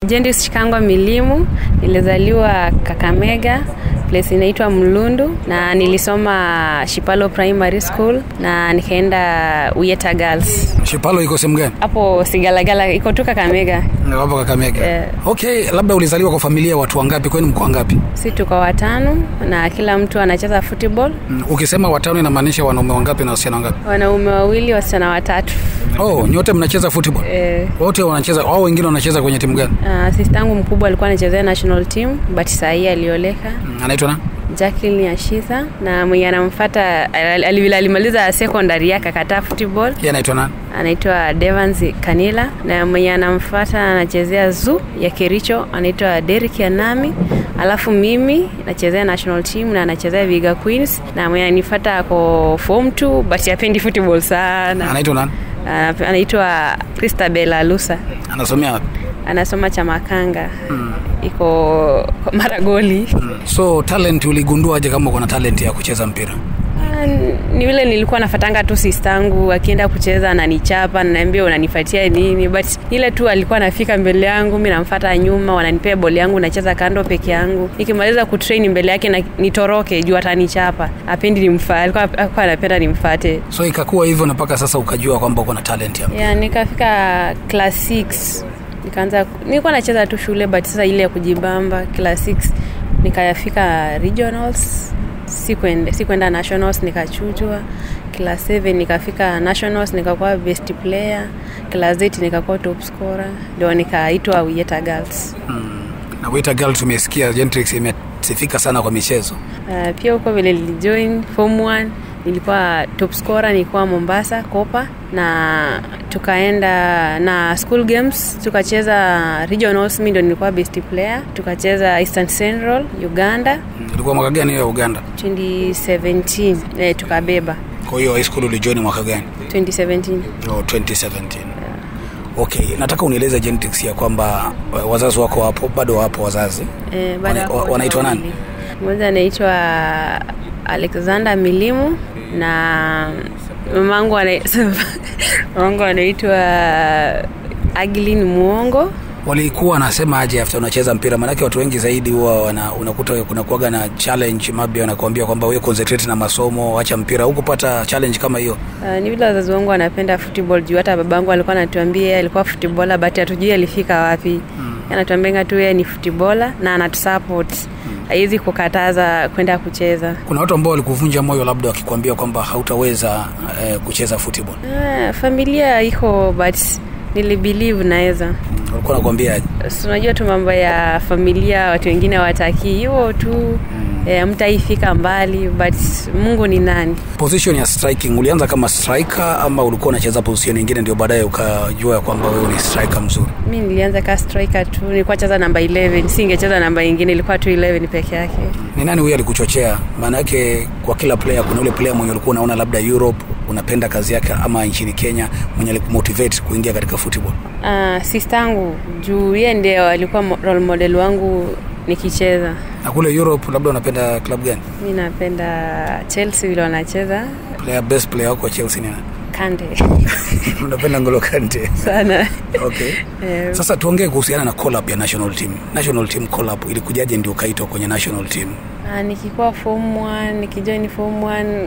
Jendis Chikangwa Milimu, nilizaliwa Kakamega place inaitwa Mlundu na nilisoma Shipalo Primary School na nikaenda Uyeta Girls. Shipalo iko sehemu gani? Hapo Sigalagala iko tu Kakamega. Hapo Kakamega. Eh. Okay, labda ulizaliwa kwa familia ya watu wangapi? Kwani mko wangapi? Si tuko watano na kila mtu anacheza football. Mm, Ukisema watano inamaanisha wanaume wangapi na wasichana wangapi? Wanaume wawili, wasichana watatu. Oh, nyote mnacheza football? Eh, Wote wanacheza au wengine wanacheza kwenye timu gani? uh, sistangu mkubwa alikuwa anachezea national team but saa hii alioleka. Mm, Anaitwa nani? Jacqueline Yashisa na mwenye anamfuata al- al- alimaliza secondary yake akataa football Yeye anaitwa nani? anaitwa Devans Kanila na mwenye anamfuata anachezea zoo ya Kericho anaitwa Derrick Anami, alafu mimi nachezea national team na anachezea Viga Queens, na mwenye ananifuata ako form 2 but hapendi football sana. Anaitwa nani? Ana- Anaitwa Christabel Alusa, Anasomea wapi? anasoma Chamakanga iko Maragoli. So talent uligundua aje kama uko na talent ya kucheza mpira? Ah, ni vile nilikuwa nafatanga tu sistangu akienda kucheza ananichapa nanaambia unanifatia nini but ile tu alikuwa anafika mbele yangu mi namfata nyuma wananipea boli yangu nacheza kando peke yangu nikimaliza kutrain mbele yake na nitoroke juu atanichapa apendi nimfa alikuwa alikuwa anapenda nimfate So ikakuwa hivyo na mpaka sasa ukajua kwamba uko na talent ya yeah, nikafika class 6 nikaanza nilikuwa nacheza tu shule but sasa ile ya kujibamba class 6 nikayafika regionals sikwenda sikwenda nationals nikachujwa class 7 nikafika nationals nikakuwa best player class 8 nikakuwa top scorer ndio nikaitwa Uyeta Girls na Weta Girl tumesikia Gentrix imesifika sana kwa michezo. Uh, pia huko vile nilijoin form 1 nilikuwa top scorer nilikuwa Mombasa Kopa na tukaenda na school games tukacheza regionals mimi ndo nilikuwa best player tukacheza Eastern Central Uganda Ilikuwa mwaka gani hiyo ya Uganda? 2017 eh, tukabeba Kwa hiyo high school ulijoin mwaka gani? 2017 Oh, 2017. Okay, nataka unieleze Gentrix ya kwamba eh, wazazi wako wapo bado wapo wazazi. eh, baada ya Wana- hapo wanaitwa nani? wawili. mmoja anaitwa Alexander Milimu na mamangu ana- mamangu anaitwa Aglin Muongo Walikuwa wanasema aje after unacheza mpira? Maanake watu wengi zaidi huwa wana, unakuta kuna kuaga na challenge mabia wanakuambia kwamba wewe concentrate na masomo, acha mpira. Hukupata challenge kama hiyo? Uh, ni vile wazazi wangu wanapenda football juu hata babangu alikuwa anatuambia yeye alikuwa footballer but hatujui alifika wapi mm. anatuambia tu yeye ni footballer na anatusupport haiwezi kukataza kwenda kucheza Kuna watu ambao walikuvunja moyo labda wakikwambia kwamba hautaweza eh, kucheza football. uh, familia iko but nilibelieve naweza Walikuwa wanakuambia aje? So, unajua tu mambo ya familia watu wengine watakii hiyo tu eh, mtaifika mbali but mungu ni nani Position ya striking ulianza kama striker ama ulikuwa unacheza position nyingine ndio baadaye ukajua ya kwamba wewe ni striker mzuri? mi nilianza ka striker tu nilikuwa cheza namba 11 singecheza namba ingine ilikuwa tu 11 peke yake Ni nani huyo alikuchochea? Maana yake kwa kila player kuna ule player mwenye ulikuwa unaona labda Europe unapenda kazi yake ama nchini Kenya mwenye alikumotivate kuingia katika football. Uh, sistangu juu ye ndio alikuwa mo- role model wangu nikicheza Na kule Europe labda unapenda club gani? mi napenda chelsea vile wanacheza Player best player wako wa Chelsea ni nani? kande unapenda Ngolo Kante. sana Okay. Eh, Sasa tuongee kuhusiana na call up ya national team. National team call up ilikujaje ndio ukaitwa kwenye national team? Ah, nikikuwa form 1 nikijoin form 1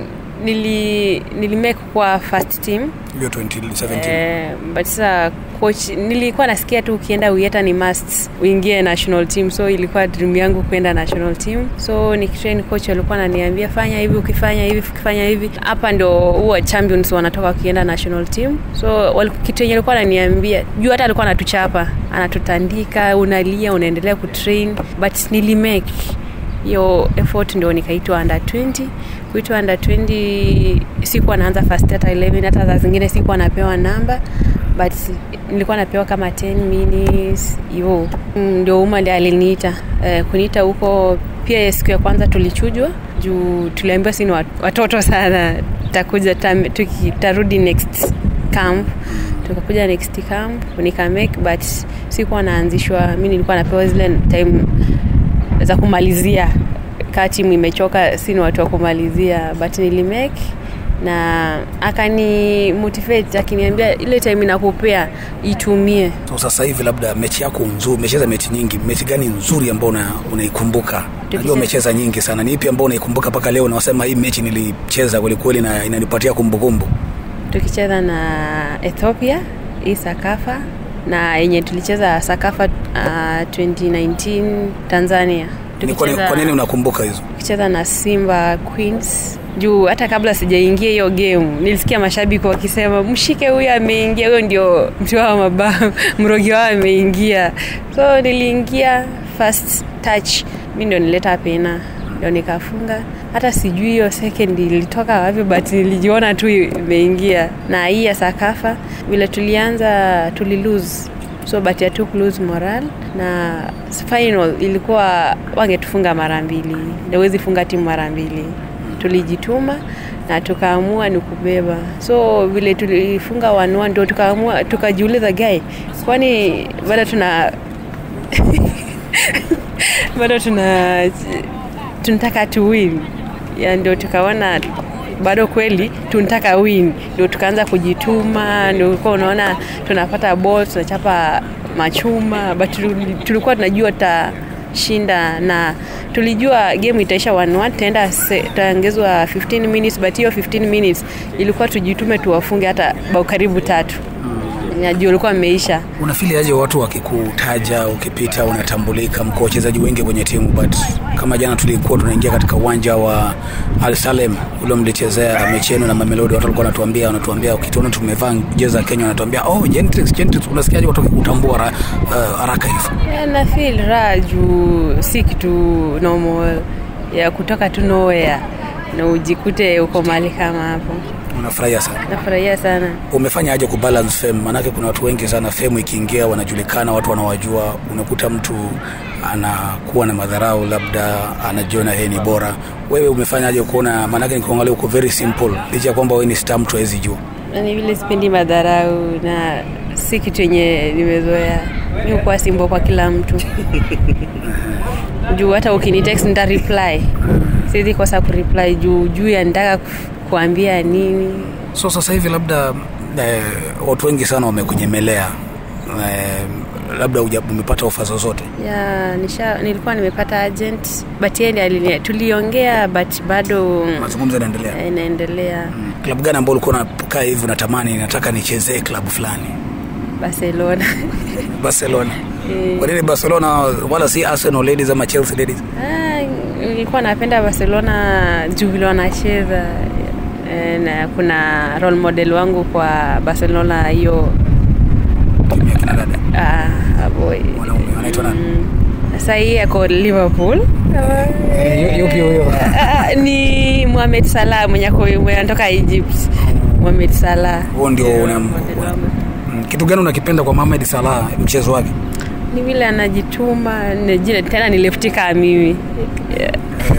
nili nilimake kwa first team Hiyo 2017. eh, but sasa coach nilikuwa nasikia tu ukienda uyeta ni must uingie national team so ilikuwa dream yangu kwenda national team so nikitrain coach alikuwa ananiambia fanya hivi ukifanya hivi ukifanya hivi hapa ndo huwa champions wanatoka wakienda national team so wal- kitu yenye alikuwa ananiambia juu hata alikuwa anatuchapa anatutandika unalia unaendelea kutrain but nilimake hiyo effort ndio nikaitwa under 20 kuitwa under 20 sikuwa naanza first hata 11 hata za zingine sikuwa napewa namba but nilikuwa napewa kama 10 minutes hivyo Mm, ndio uma ndi aliniita eh, kuniita huko pia siku ya kwanza tulichujwa juu tuliambiwa si ni wat- watoto sana takuja tam- tuki- tarudi next camp tukakuja next camp nikamake but sikuwa naanzishwa mi nilikuwa napewa zile time za kumalizia kaa timu imechoka si ni watu wa kumalizia but nilimake na akani motivate akiniambia ile time inakupea itumie so sasa hivi labda mechi yako nzuri umecheza mechi nyingi mechi gani nzuri ambao una, unaikumbuka najua umecheza nyingi sana ni ipi ambao unaikumbuka mpaka leo unasema hii mechi nilicheza kwelikweli na inanipatia kumbukumbu tukicheza na ethiopia hii sakafa na yenye tulicheza sakafa uh, 2019 tanzania Ni kwa nini- kwa nini unakumbuka hizo tukicheza na simba queens juu hata kabla sijaingia hiyo game nilisikia mashabiki wakisema mshike huyo ameingia huyo ndio mtu wao mabao mrogi wao ameingia so niliingia first touch mi ndio nileta pena ndio nikafunga hata sijui hiyo second ilitoka wapi but nilijiona tu imeingia na hii ya sakafa vile tulianza tulilose so but ya took lose moral na final ilikuwa wangetufunga mara mbili nawezi funga timu mara mbili tulijituma na tukaamua ni kubeba so vile tulifunga wanua ndo tukaamua tukajiuliza gae kwani bado tuna bado tuna tunataka tu win ya ndio tukaona bado kweli tunataka win ndio tukaanza kujituma ndio ulikuwa unaona tunapata ball tunachapa machuma but tuli- tulikuwa tunajua tutashinda na tulijua game itaisha 1-1 tutaenda se- tutaongezwa 15 minutes but hiyo 15 minutes ilikuwa tujitume tuwafunge hata bao karibu tatu najua ulikuwa ameisha unafili aje watu wakikutaja ukipita unatambulika mko wachezaji wengi kwenye timu but kama jana tulikuwa tunaingia katika uwanja wa al salem ule mlichezea mechi yenu na mamelodi watu walikuwa wanatuambia wanatuambia ukituona tumevaa jezi za kenya wanatuambia oh gentrix gentrix unasikiaje watu wakikutambua ra- uh, haraka hivi Yeah, na feel raha juu si kitu normal ya kutoka tu nowhere na ujikute uko mahali kama hapo unafurahia sana nafurahia sana umefanya aje kubalance fame maanake kuna watu wengi sana fame ikiingia wanajulikana watu wanawajua unakuta mtu anakuwa na madharau labda anajiona yeye ni bora wewe umefanya aje kuona maanake nikuangalia uko very simple licha ya kwamba wewe ni star mtu awezi jua na ni vile sipendi madharau na si kitu yenye nimezoea mi hukuwa simbo kwa kila mtu juu hata ukinitext nita reply siwezi kosa kureply juu juu ya nitaka ku- kuambia nini so sasa hivi labda eh, watu wengi sana wamekunyemelea eh, labda uja- umepata ofa zozote ya nisha, nilikuwa nimepata agent but yeye ndiye alini- tuliongea but bado mazungumzo yanaendelea eh, inaendelea klabu gani ambao ulikuwa unakaa hivi unatamani nataka nichezee klabu fulani barcelona barcelona Eh. kwa nini barcelona wala si arsenal ladies ama chelsea ladies Ah, nilikuwa napenda barcelona juu vile wanacheza Eh, na kuna role model wangu kwa barcelona hiyo timu ya kina dada ah, boy wanaume wanaitwa nani sasa hii ako liverpool yupi huyo Ah, ni Mohamed Salah mwenye ako- mwenye anatoka Egypt. Mohamed Salah. huo ndio Ndio una- model wangu. Mm, kitu gani unakipenda kwa Mohamed Salah mchezo wake Ni vile anajituma ni jina- tena ni lefti kama mimi. Yeah.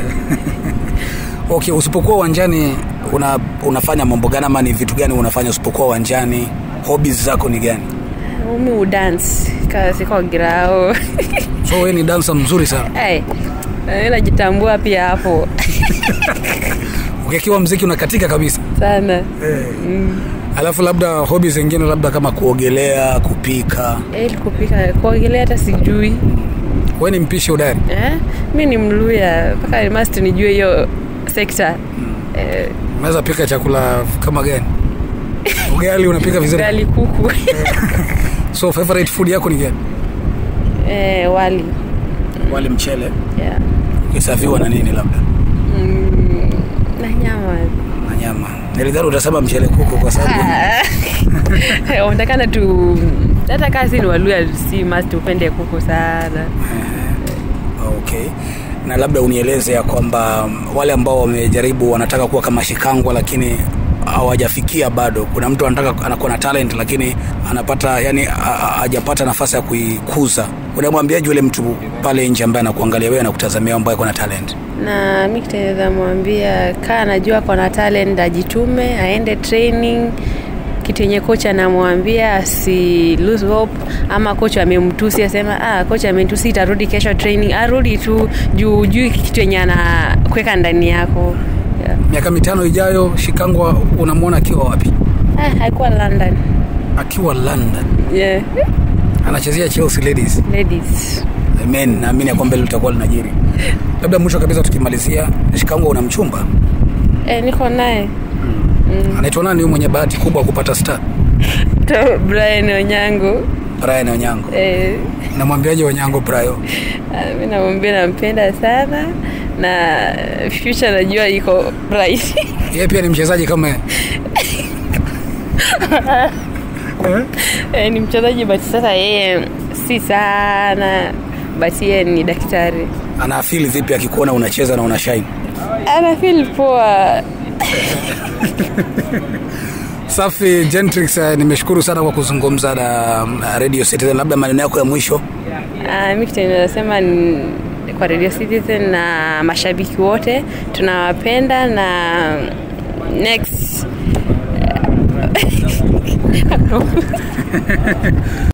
okay usipokuwa uwanjani una, unafanya mambo gani ama ni vitu gani unafanya usipokuwa uwanjani hobbies zako ni gani Mimi udance kama siko grao. so wewe ni dansa mzuri sana hey, najitambua pia hapo ukikiwa mziki unakatika kabisa sana. alafu labda hobbies zingine labda kama kuogelea kupika Eh, kupika kuogelea hata sijui. wewe ni mpishi udari Eh? Mi ni Mluya mpaka must nijue hiyo sekta. Eh, unaweza pika chakula kama gani ugali unapika vizuri ugali kuku. so favorite food yako ni gani eh, wali. wali mchele Yeah. ukisafiwa na nini labda Mm, na nyama na nyama nilidhani utasema mchele kuku kwa sababu unatakana tu hata kaa si ni waluya si must upende kuku sana okay na labda unieleze ya kwamba mm, wale ambao wamejaribu wanataka kuwa kama shikangwa lakini hawajafikia bado kuna mtu anataka anakuwa na talent lakini anapata yani ha- ha- hajapata nafasi ya kuikuza unamwambiaje yule mtu pale nje ambaye anakuangalia wewe anakutazamia ambaye ako na talent na mi kitaweza mwambia kaa anajua kona talent ajitume aende training kitu yenye kocha anamwambia asi lose hope ama kocha amemtusi asema ah, kocha amentusi itarudi kesho training arudi tu juu juu kitu yenye anakweka ndani yako yeah. miaka mitano ijayo shikangwa unamwona akiwa wapi ah, haikuwa london akiwa london yeah. anachezea chelsea ladies ladies amen naamini ya kwamba hilo litakuwa linajiri labda mwisho kabisa tukimalizia shikangwa una mchumba eh, niko naye anaitwa nani huyu mwenye bahati kubwa kupata star to brian onyango brian onyango eh, namwambiaje onyango brayo ah, mi namwambia nampenda sana na future najua iko bright yeye pia ni mchezaji kama yeye. eh, ni mchezaji but sasa yeye si sana but yeye ni daktari anaafili vipi akikuona unacheza na una shine ana feel poa safi gentrix uh, nimeshukuru sana kwa kuzungumza na um, radio citizen labda maneno yako ya mwisho Uh, mi kitu ninasema ni- kwa Radio Citizen na mashabiki wote tunawapenda na next